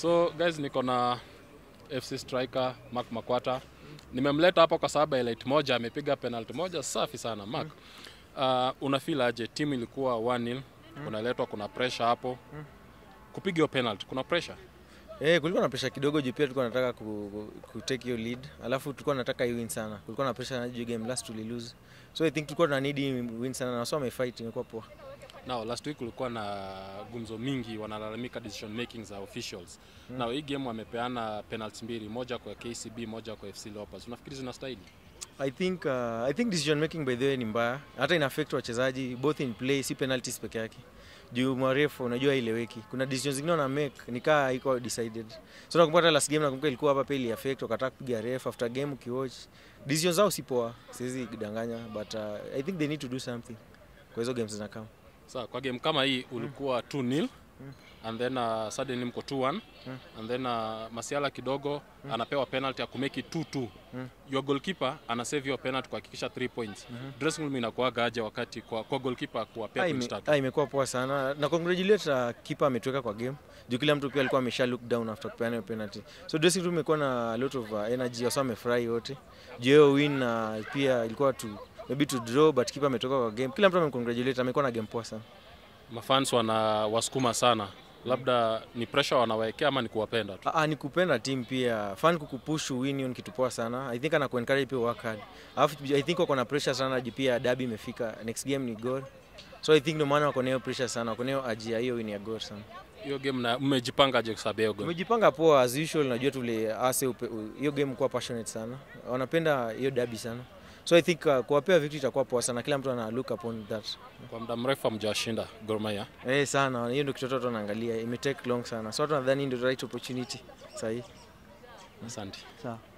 So guys, niko na FC striker Mark Makwata. Nimemleta hapa kwa sababu highlight moja amepiga penalty moja safi sana Mark. Uh, una feel aje? Timu ilikuwa 1-0, unaletwa kuna pressure hapo. Kupiga hiyo penalty kuna pressure? Eh, kulikuwa na pressure kidogo juu pia tulikuwa nataka ku, ku, ku take hiyo lead. Alafu tulikuwa nataka hii win sana. Kulikuwa na pressure na juu game last tuli lose. So I think tulikuwa tuna need hii win sana na wasio wamefight imekuwa poa. Now last week kulikuwa na gumzo mingi wanalalamika decision making za officials. Now hii game wamepeana penalty mbili, moja kwa KCB, moja kwa FC Leopards. Unafikiri zinastahili? I think uh, I think decision making by the way ni mbaya. Hata ina affect wachezaji both in play, si penalties peke yake. Juu marefu unajua ileweki. Kuna decisions zingine wana make nikaa iko decided. So nakumbuka hata last game nakumbuka ilikuwa hapa pia ili affect wakataka kupiga ref after game ukiwatch. Decisions zao si poa. Siwezi kudanganya but uh, I think they need to do something. Kwa hizo games zinakama. Sawa, kwa game kama hii ulikuwa 2-0 and then uh, suddenly mko 2-1 and then uh, Masiala kidogo anapewa penalty ya kumake it 2-2. Your goalkeeper ana save your penalty kuhakikisha 3 points. Dressing room inakuwaga aje wakati kwa, kwa goalkeeper kuwapea Ah, points ime- tatu? ah, imekuwa poa sana na congratulate uh, keeper ametuweka kwa game juu kila mtu pia alikuwa amesha look down after kupeana hiyo penalty so dressing room imekuwa na a lot of uh, energy wasa wamefurahi wote juu hiyo win uh, pia ilikuwa tu maybe to draw but keeper ametoka kwa game kila mtu amecongratulate amekuwa na game poa sana Mafans wana wasukuma sana. Labda ni pressure wanawekea ama ni kuwapenda tu. Ah, ah, ni kupenda team pia fan kukupush win hiyo ni kitu poa sana i think ana kuencourage pia work hard alafu i think wako na pressure sana juu pia derby imefika next game ni goal so i think ndio maana wako na hiyo pressure sana wako na hiyo ajia hiyo win ya goal sana Hiyo game na mmejipanga je kusabia hiyo game? Tumejipanga poa as usual, najua tule ase upe- u- hiyo game kuwa passionate sana, wanapenda hiyo derby sana, so I think uh, kuwapea victory itakuwa poa sana, kila mtu ana look upon that Kwa muda mrefu hamjawashinda Gor Mahia. eh sana. Hiyo ndio kitu watu wanaangalia, ime take long sana, so watu nadhani ndio right opportunity sahihi. Asante. Sawa.